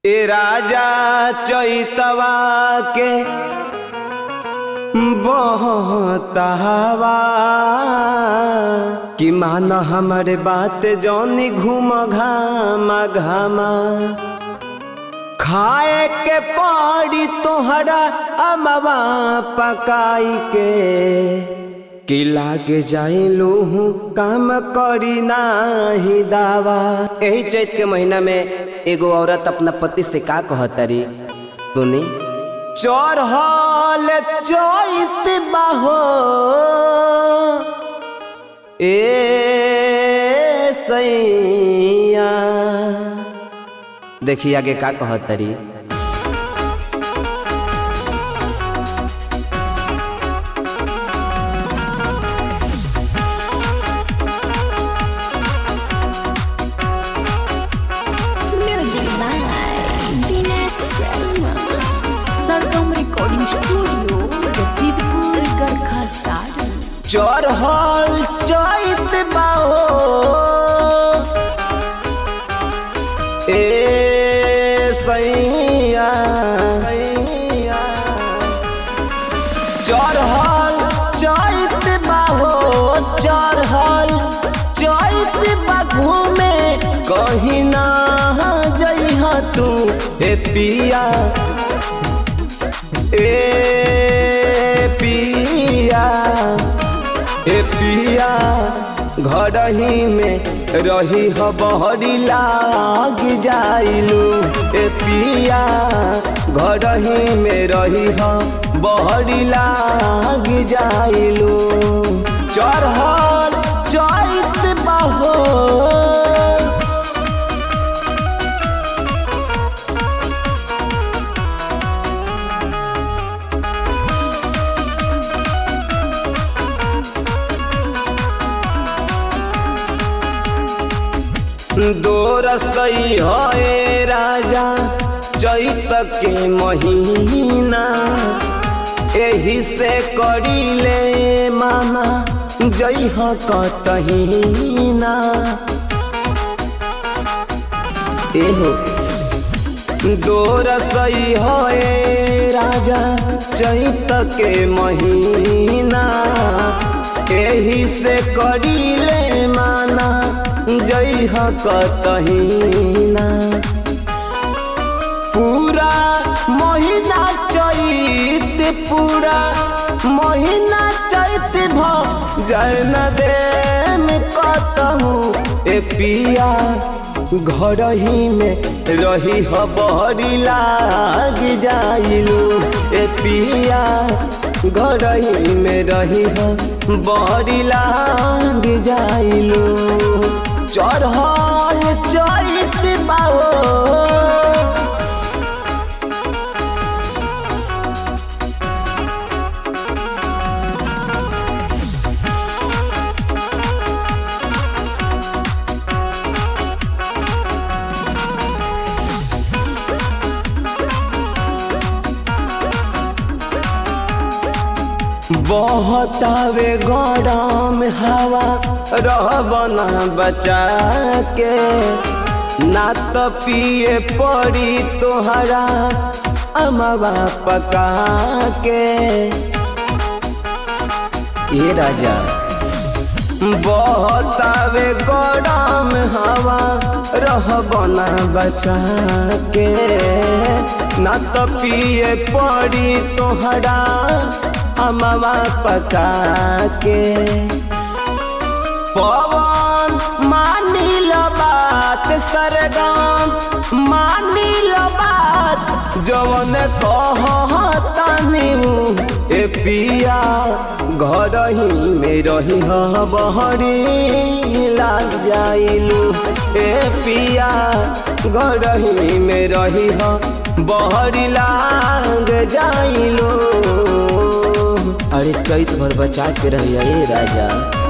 ए राजा चैतवा के बहतावा कि मान हमर बात जौनी घूम घामा घामा खाए के पड़ी तोहरा अमवा पकाई के कि लागे जाइलू हूँ काम करी नाही दावा यही चैत के महीना में एगो औरत अपना पति से का कहतरी सुनी चढ़ल चैत बाहो ए सैया देखिए आगे का कहतरी Music by Dinesh Sharma. Sargam Recording Studio, Rasidpur, Garkha, Saran. चढ़ल चैत बाहो ए सैया चढ़ल चैत बाहो चढ़ल चैत बाघू में कहीं ना जइह तू हे पिया ए पिया ए पिया घर ही में रही ह बहरी लाग जाइलू ए पिया घर ही में रही ह बहरी लाग जाइलू चढ़ल चैत बहो दोरसई है राजा चैत के महीना एही से करीले माना जइह कतहीना एहो दोरसई है राजा चैत के महीना एही से करीले माना जइह कतहीना पूरा महीना चैत पूरा महीना चैत भ जय न दे में कतहूँ ए पिया घर ही में रही ह बहरी लाग जाइलू ए पिया घर ही में रही ह बहरी लाग जाइलू चढ़ल चैत बाओ बहतावे गरम हवा रहबना बचा के ना तो पिए पड़ी तोहरा अमवा पका के ये राजा बहतावे गरम हवा रहबना बचा के ना तो पिए पड़ी तोहरा अमवा पका के पवन मानिल बात सरगम मानिल बात जवन कहतानी ए पिया घर ही में रही ह बहरी लाग जाइलू ए पिया घर ही में रही ह बहरी लाग जाइलू अरे चैत भर बचा के रहिए राजा